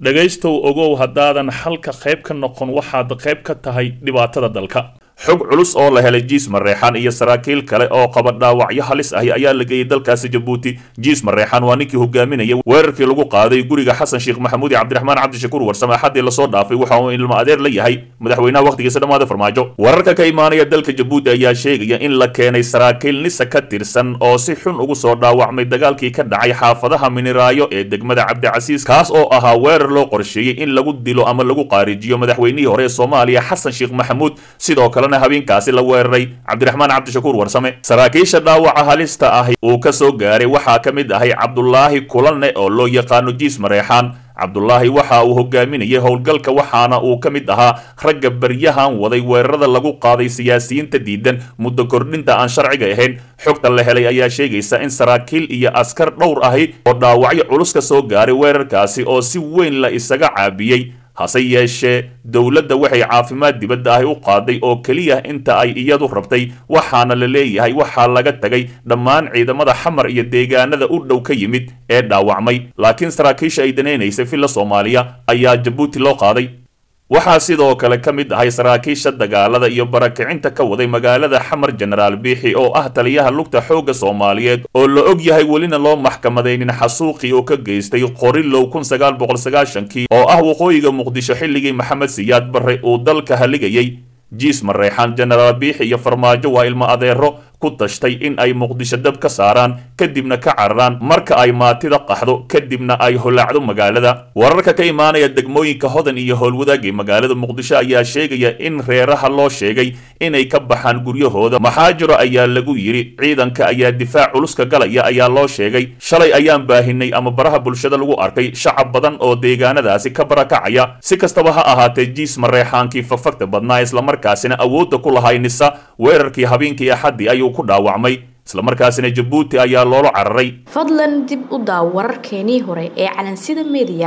dhegaystow ogow haddaadan xalka qayb ka noqon waxaad qayb ka tahay dhibaatada dalka xog culus oo la helay jiis mareexaan iyo saraakiil kale oo qaba dhaawacyo halis ahi ayaa la geeyey dalkaasi jabuuti jiis mareexaan waa ninkii hogaaminaya weerarkii lagu qaaday guriga xasan sheekh maxamuud iyo cabdiraxmaan cabdishakuur warsame axadii lasoo dhaafay waxa uu ilmo adeer la yahay madaxweynaha wakhtigiisa dhammaada farmaajo wararka ka imaanaya dalka jabuuti ayaa sheegaya in la keenay saraakiil nisa ka tirsan oo si xun ugu soo dhaawacmay dagaalkii ka dhacay xaafadaha miniraayo ee degmada cabdicasiis kaas oo ahaa weerar loo qorsheeyey in lagu dilo ama lagu qaarijiyo madaxweynihii hore ee soomaaliya xasan sheekh maxamuud sidoo kale habeenkaasi la weeraray cabdiraxmaan cabdishakuur warsame saraakiisha dhaawaca halista ahi uu ka soo gaaray waxaa ka mid ahay cabdulaahi kulane oo loo yaqaano jiis mareexaan cabdulaahi waxa uu hogaaminayay howlgalka waxaana uu ka mid ahaa ragga baryahan waday weerarada lagu qaaday siyaasiyiinta diidan muddo kordhinta aan sharciga ahayn xogta la helay ayaa sheegaysa in saraakiil iyo askar dhowr ahi oo dhaawacyo culus ka soo gaaray weerarkaasi oo si weyn la isaga caabiyey hase yeeshee dowladda waxay caafimaad dibadda ahi u qaaday oo keliya inta ay iyadu rabtay waxaana la leeyahay waxaa laga tagay dhammaan ciidamada xamar iyo deegaanada u dhow ka yimid ee dhaawacmay laakiin saraakiisha ay danaynaysay villa soomaaliya ayaa jabuuti loo qaaday waxaa sidoo kale ka mid ahay saraakiisha dagaalada iyo barakicinta ka waday magaalada xamar jenaraal biixi oo ah taliyaha lugta xoogga soomaaliyeed oo la og yahay welina loo maxkamadaynin xasuuqii oo ka geystay qorilow kun sagaal boqol sagaashankii oo ah waqooyiga muqdisho xilligii maxamed siyaad barre uu dalka haligayay jiis mareexaan jenaraal biixi iyo farmaajo waa ilmo adeero ku tashtay in ay muqdisho dab ka saaraan kadibna ka cararaan marka ay maatida qaxdo kadibna ay holaacdo magaalada wararka ka imaanaya degmooyinka hodan iyo howlwadaag ee magaalada muqdisho ayaa sheegaya in reeraha loo sheegay inay ka baxaan guryahooda maxaa jiro ayaa lagu yidhi ciidanka ayaa difaac culuska galaya ayaa loo sheegay shalay ayaan baahinay ama baraha bulshada lagu arkay shacab badan oo deegaanadaasi ka barakacaya si kastaba ha ahaatee jiis mareexaankii fagfagta badnaa islamarkaasina awoodda ku lahay nisa weerarkii habeenkii axaddii ayuu ku dhaawacmay islamarkaasina jabuuti ayaa loola cararay fadlan dib u daaw wararkeenii hore ee calansida mediya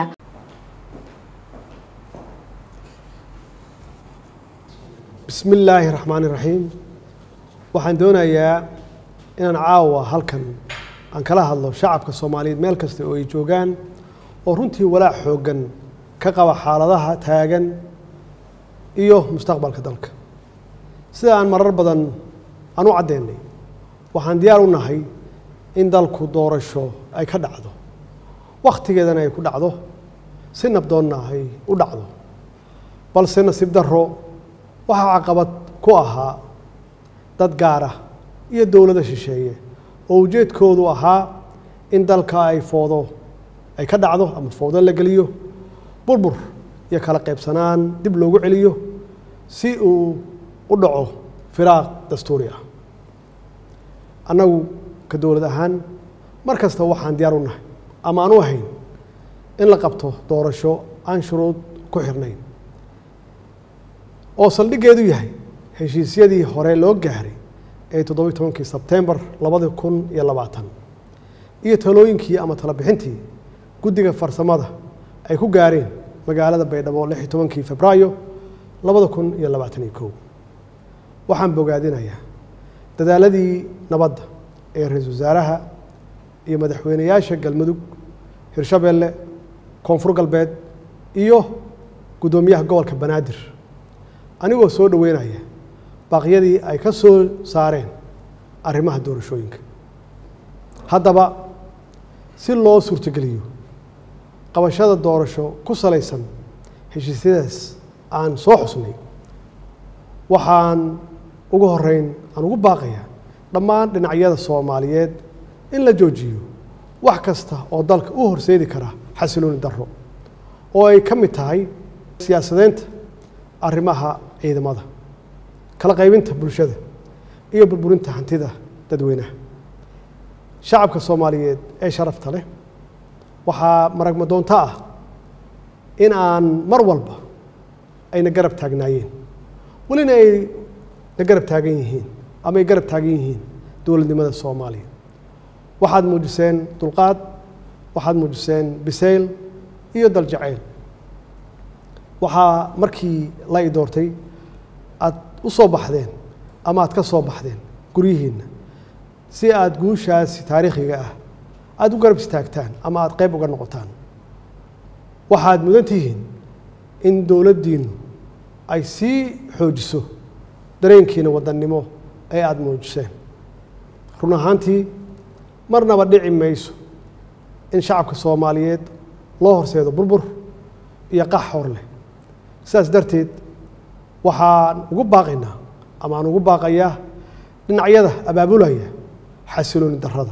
bismi illaahi raxmaani raxiim waxaan doonayaa inaan caawa halkan aan kala hadlo shacabka soomaaliyeed meel kasta oo ay joogaan oo runtii walaac xooggan ka qaba xaaladaha taagan iyo mustaqbalka dalka sida aan marar badan aan u caddeynay waxaan diyaar u nahay in dalku doorasho ay ka dhacdo wakhtigeedana ay ku dhacdo si nabdoonna ay u dhacdo balse nasiib darro waxaa caqabad ku ahaa dad gaara iyo dowladda shisheeye oo ujeedkoodu ahaa in dalka ay foodo ay ka dhacdo ama foodo la geliyo burbur iyo kala qaybsanaan dib loogu celiyo si uu u dhaco firaaq dastuuri ah annagu ka dowlad ahaan mar kasta waxaan diyaar u nahay ama aan u ahayn in la qabto doorasho aan shuruud ku xirnayn oo saldhiggeedu yahay heshiisyadii hore loo gaaray ee toddobiyi tobankii sebtembar labadi kun iyo labaatan iyo talooyinkii ama talabixintii guddiga farsamada ay ku gaareen magaalada baydhabo lix iyo tobankii febraayo labada kun iyo labaatan iyo kow waxaan bogaadinayaa dadaaladii nabadda ee ra-iisul wasaaraha iyo madaxweyneyaasha galmudug hirshabeelle koonfur galbeed iyo guddoomiyaha gobolka banaadir anigoo soo dhoweynaya baaqyadii ay ka soo saareen arrimaha doorashooyinka haddaba si loo suurtogeliyo qabashada doorasho ku salaysan heshiisyadaas aan soo xusnay waxaan ugu horeyn aan ugu baaqayaa dhammaan dhinacyada soomaaliyeed in la joojiyo wax kasta oo dalka u horseedi kara xasilooni darro oo ay ka mid tahay siyaasadeynta arrimaha ciidamada kala qaybinta bulshada iyo burburinta hantida dadweynaha shacabka soomaaliyeed ee sharafta leh waxaa maragma doonto ah in aan mar walba ayna garab taagnaayeen welina ay na garab taagan yihiin ama ay garab taagan yihiin dowladnimada soomaaliya waxaad muujiseen dulqaad waxaad muujiseen bisayl iyo daljacayl waxaa markii la i doortay aad u soo baxdeen ama aad ka soo baxdeen guryihiinna si aad guushaasi taariikhiga ah aada u garab istaagtaan ama aada qayb uga noqotaan waxaad mudan tihiin in dowladdiinnu ay sii xoojiso dareenkiina wadannimo ee aada muujiseen run ahaantii marnaba dhici mayso in shacabka soomaaliyeed loo horseedo burbur iyo qax hor leh sidaas darteed waxaan ugu baaqaynaa ama aan ugu baaqayaa dhinacyada abaabulaya xasilooni darrada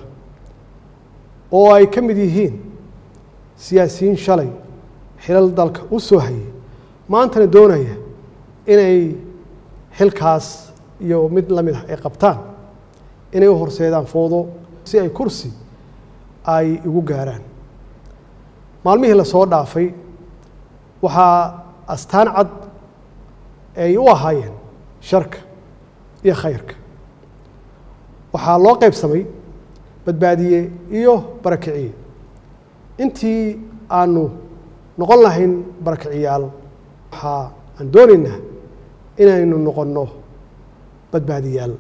oo ay ka mid yihiin siyaasiyiin shalay xilal dalka u soo hayay maantana doonaya inay xilkaas iyo mid la mid ah ay qabtaan inay u horseedaan foodo si ay kursi ay igu gaaraan maalmihii lasoo dhaafay waxaa astaan cad ay u ahaayeen sharka iyo khayrka waxaa loo qaybsamay badbaadiye iyo barakiciye intii aanu noqon lahayn barakiciyaal waxaa aan doonaynaa inaynu noqonno badbaadiyaal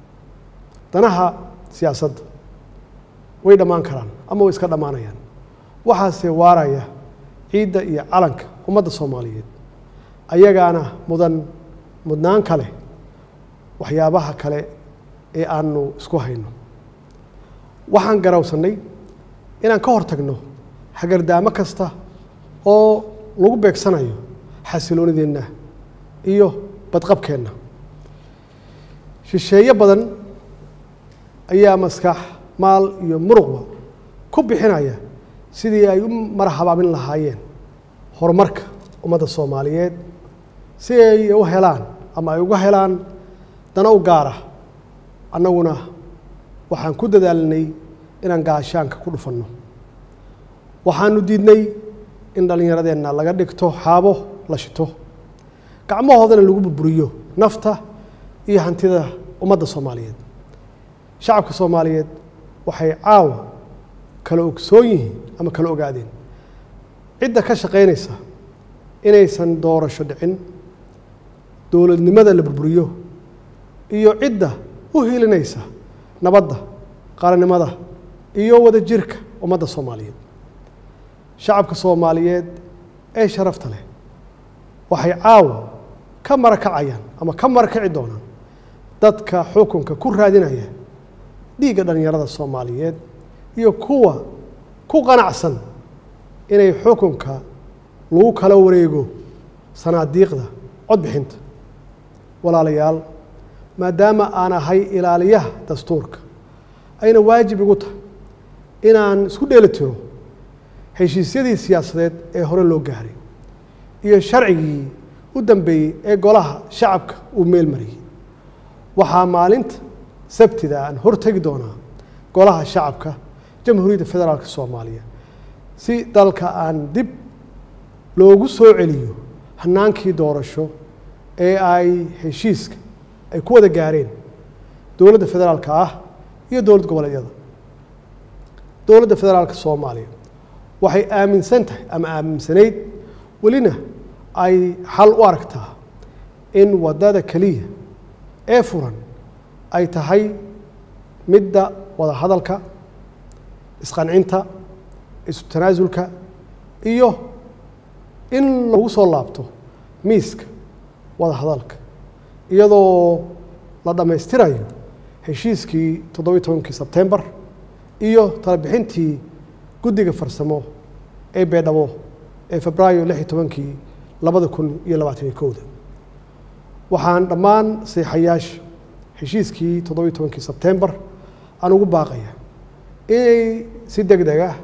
danaha siyaasadda way dhammaan karaan ama way iska dhammaanayaan waxaase waaraya ciidda iyo calanka ummadda soomaaliyeed ayagaana mudan mudnaan kale waxyaabaha kale ee aanu isku hayno waxaan garawsannay inaan ka hor tagno hagardaamo kasta oo lagu beegsanayo xasiloonideenna iyo badqabkeenna shisheeye badan ayaa maskax maal iyo muruqba ku bixinaya sidii ay u marhabaabin lahaayeen horumarka ummadda soomaaliyeed si ay u helaan ama ay uga helaan dana u gaara annaguna waxaan ku dadaalinay inaan gaashaanka ku dhufanno waxaanu diidnay in dhallinyaradeenna laga dhigto xaabo la shito gacmahoodana lagu burburiyo nafta iyo hantida ummadda soomaaliyeed shacabka soomaaliyeed waxay caawa kala ogsoon yihiin ama kala ogaadeen cidda ka shaqaynaysa inaysan doorasho dhicin dowladnimada la burburiyo iyo cidda u hilinaysa nabadda qaranimada iyo wadajirka ummadda soomaaliyeed shacabka soomaaliyeed ee sharafta leh waxay caawa ka marakacayaan ama ka marakaci doonaan dadka xukunka ku raadinaya dhiigga dhallinyarada soomaaliyeed iyo kuwa ku qanacsan inay xukunka lagu kala wareego sanaadiiqda codbixinta walaalayaal maadaama aan ahay ilaaliyaha dastuurka ayna waajib igu tahay inaan isku dheeli tiro heshiisyadii siyaasadeed ee hore loo gaaray iyo sharcigii u dambeeyey ee golaha shacabka uu meel mariyey waxaa maalinta sabtida aan hortegi doonaa golaha shacabka jamhuuriyadda federaalk soomaaliya si dalka aan dib loogu soo celiyo hanaankii doorasho ee ay heshiiska ay ku wada gaareen dowladda federaalka ah iyo dowlad goboleedyada dowladda federaalka soomaaliya waxay aaminsan tahay ama aaminsanayd welina ay xal u aragtaa in waddada keliya ee furan ay tahay midda wada hadalka isqancinta isu tanaasulka iyo in lagu soo laabto miiska wada hadalka iyadoo la dhammaystirayo heshiiskii toddobiyi tobankii sebtembar iyo talabixintii guddiga farsamo ee beedhabo ee febraayo lix iyo tobankii labada kun iyo labaatan iyo kowda waxaan dhammaan seexayaasha heshiiskii toddobiyi tobankii sebtembar aan ugu baaqaya inay si deg deg ah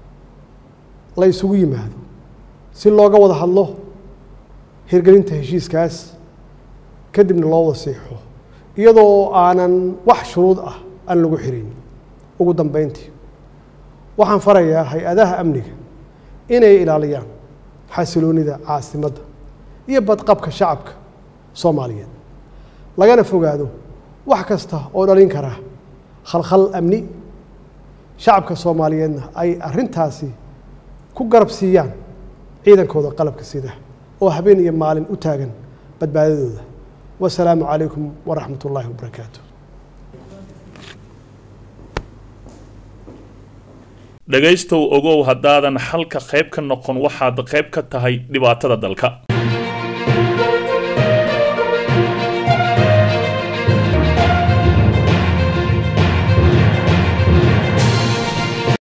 la isugu yimaado si looga wada hadlo hirgelinta heshiiskaas kadibna loo wada siixo iyadoo aanan wax shuruud ah aan lagu xirin ugu dambeyntii waxaan farayaa hay-adaha amniga inay ilaaliyaan xasiloonida caasimadda iyo badqabka shacabka soomaaliyeed lagana fogaado wax kasta oo dhalin kara khalkhal amni shacabka soomaaliyeedna ay arrintaasi ku garab siiyaan ciidankooda qalabka sida oo habeen iyo maalin u taagan badbaadadooda wasalaamu calaykum waraxmat ullaahi wabarakaatu dhegaystow ogow haddaadan xalka qayb ka noqon waxaad qayb ka tahay dhibaatada dalka